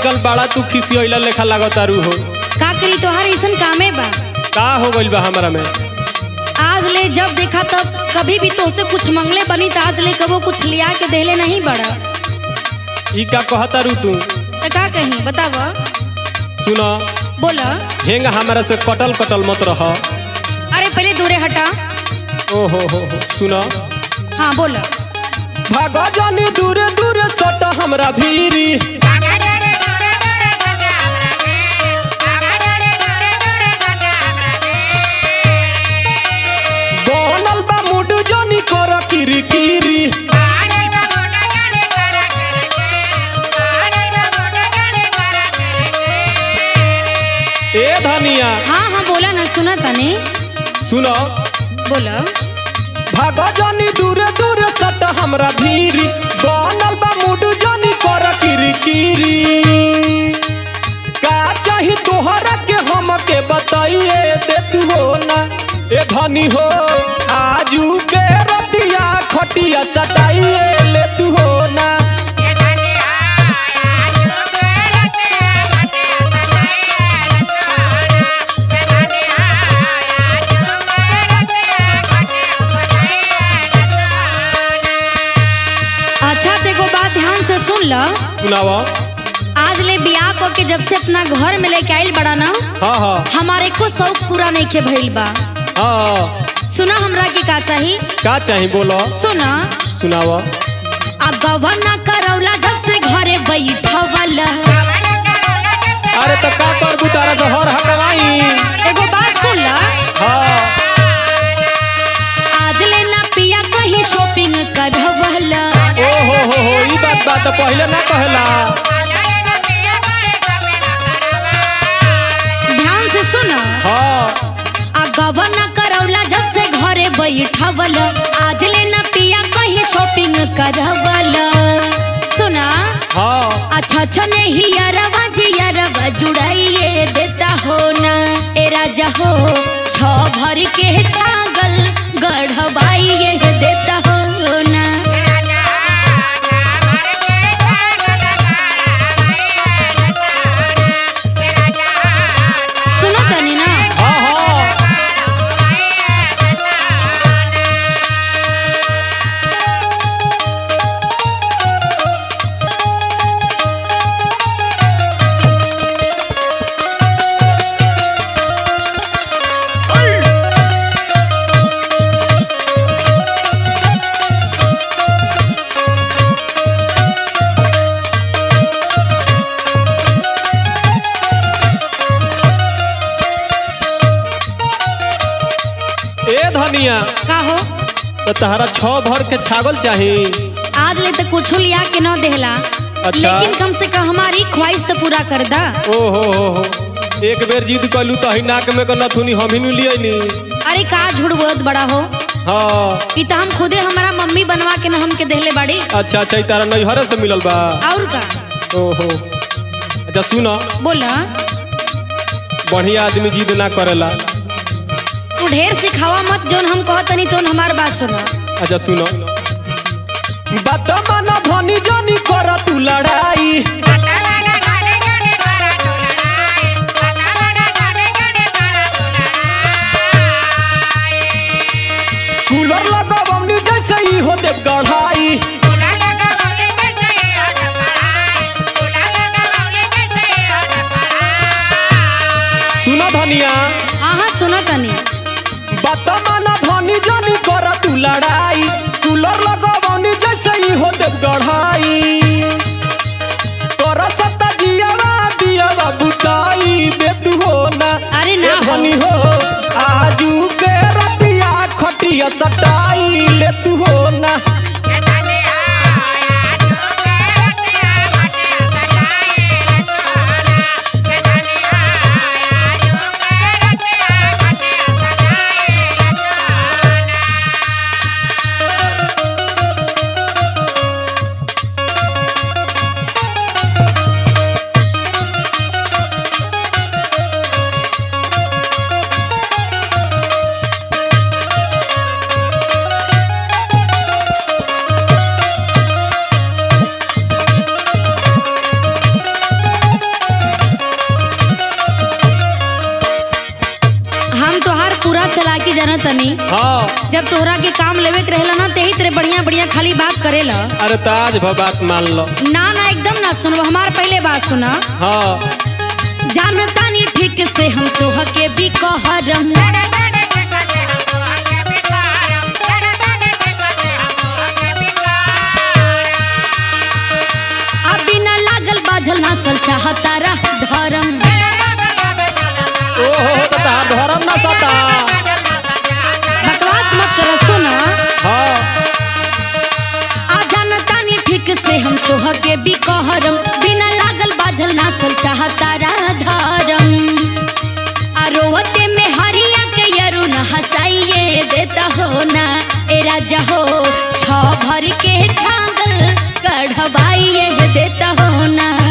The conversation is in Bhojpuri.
आजकल बड़ा तू खिसियला लेखा लागतारू हो का करी तोहार ऐसन कामे बा का हो गइल बा हमरा में आज ले जब देखा तब कभी भी तोसे कुछ मंगले बनी तो आज ले कबो कुछ लिया के देले नहीं बड़ा ई का कहतारू तू तो का कहीं बताव सुना बोला हेंग हमरा से कटल कटल मत रह अरे पहले दूरे हटा ओ हो हो हो सुना हाँ बोला भागा जानी दूरे दूरे सट हमरा भीरी बनल बा मुड जानी कर किरी किरी ए धनिया हाँ हाँ बोला ना सुना तने सुनो बोला भागा जानी दूरे दूरे सट हमरा भीरी बनल बा मुड जानी कर किरी किरी का चाही तोहरा के हम के बताइए दे तू हो ना ए धनी हो आजू के रतिया खटिया सटाइए ले तू हो ना अच्छा तो एगो बात ध्यान से सुन ल सुनावा आज ले बियाह क के जब से अपना घर में लेके आइल बड़ा ना हाँ हाँ हमारे को शौक पूरा नहीं के भइल बा हाँ सुना हमरा के का चाही का चाही बोलो सुना सुनावा अब गवना करौला जब से घरे बैठवल अरे तो का कर बुतारा तो हर हकवाई एगो बात सुन ल हाँ आज ले ना पिया कहीं शॉपिंग करवल ओ हो हो हो ई बात बात तो पहले ना कहला ध्यान से सुन हाँ आ गवना करौला जब से घरे बैठवल आज ले ना पिया कहीं शॉपिंग करवल सुना हाँ अच्छा अच्छा नहीं यारवा जी यारवा जुड़ाइए देता हो ना ए राजा हो छ भर के छागल गढ़वाइए देता हो ना सुनो तनी ना हाँ हाँ ए धनिया का हो तो तहरा छह भर के छागल चाही आज ले तो कुछ लिया के न देहला अच्छा। लेकिन कम से कम हमारी ख्वाहिश तो पूरा कर दा ओ हो हो हो एक बेर जिद कलू तो ही नाक में के नथुनी हम ही नु लिया नी अरे का झूठ बहुत बड़ा हो हाँ ई तो हम खुदे हमारा मम्मी बनवा के न हमके देहले बाड़ी अच्छा अच्छा ई तारा नैहरे से मिलल बा और का ओ हो अच्छा सुना बोला बढ़िया आदमी जिद ना करेला तू ढेर सिखावा मत जोन हम कहतनी तोन हमार बात सुनो अच्छा सुनो बात माना धनी जानी कर तू लड़ाई कूलर लगवनी जैसे ही हो देव गढ़ाई सुनो धनिया हाँ हाँ सुनो तनी बात माना धनी जानी कर तू लड़ाई कूलर लगवनी जैसे ही हो देव गढ़ाई तोरा सत्ता जियावा दियावा बुताई दे तू हो ना अरे ना ए हो। धनी हो आजू के रतिया खटिया सटाई ले तू हो ना सुना तनी हाँ जब तोहरा के काम लेवे के रहेला ना तेही तेरे बढ़िया बढ़िया खाली बात करेला अरे तो आज भर बात मान लो ना ना एकदम ना सुनबो हमार पहले बात सुना हाँ जानता नहीं ठीक से हम तोह के भी कहरम अब बिना लागल बाझल नासल चाहता रह धर्म ओहो हो तो तहार धर्म ना सता बकवास मत कर सुना हाँ आ जानता नहीं ठीक से हम तोह के भी कहरम बिना लागल बाझल नासल चाहता रह धर्म आ रोवते में हरिया के यरु न हंसाइए देता हो ना ए राजा हो छ भर के छागल कढ़वाइए देता हो ना